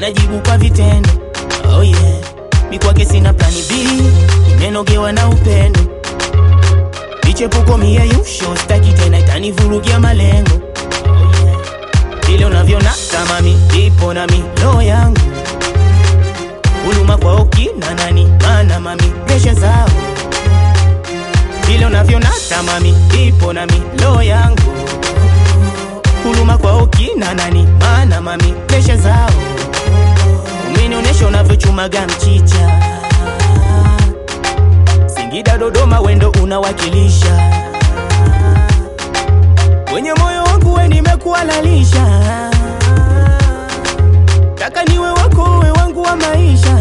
anajibu kwa vitendo. Oh yeah, mi kwake sina plani B, nimenogewa na upendo. Michepuko miyeyusho, staki tena, itanivurugia malengo. Oh yeah, vile unavyonata mami, ipo nami roho yangu huluma kwao kina nani, mana mami presha zao vile unavyonata mami, ipo nami roho yangu huluma kwao kina nani, mana mami presha zao umenionyesha unavyochumaga mchicha Singida, Dodoma, wendo unawakilisha kwenye moyo wangu, we nimekuhalalisha, taka niwe wako, we wangu wa maisha,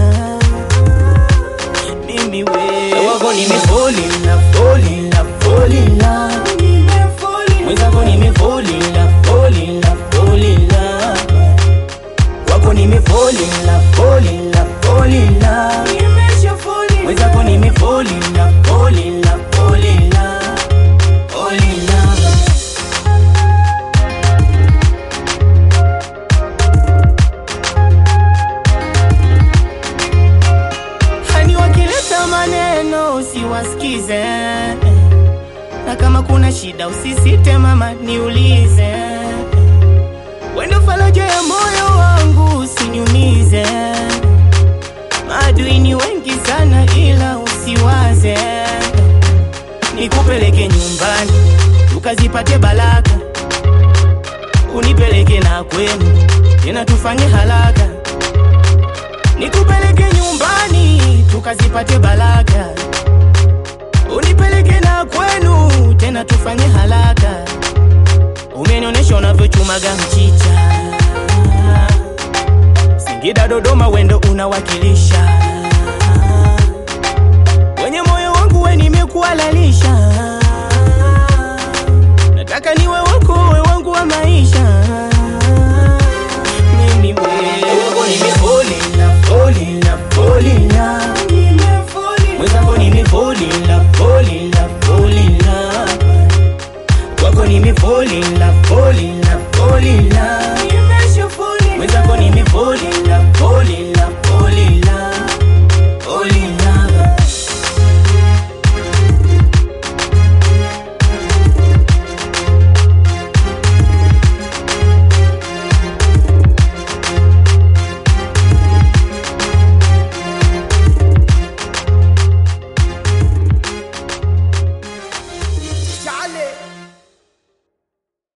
mimi we wako, nimefall in love, fall in love, fall in love, mwenzako nimefall in love, fall in love, fall in love, wako nimefall in love, fall in love, fall in love, mwenzako nimefall in love, fall in love, fall in love, fall in love. Hani wakileta maneno usiwasikize, na kama kuna shida usisite mama, niulize. Wendo faraja ya moyo wangu, usiniumize. Maadui ni wengi sana, ila usiwaze. Nikupeleke nyumbani tukazipate baraka, unipeleke na kwenu tena tufanye haraka nikupeleke nyumbani tukazipate baraka, unipeleke na kwenu tena tufanye haraka. Umenionyesha unavyochumaga mchicha, Singida, Dodoma, wendo unawakilisha kwenye moyo wangu, we nimekuhalalisha, nataka niwe wako, we wangu wa maisha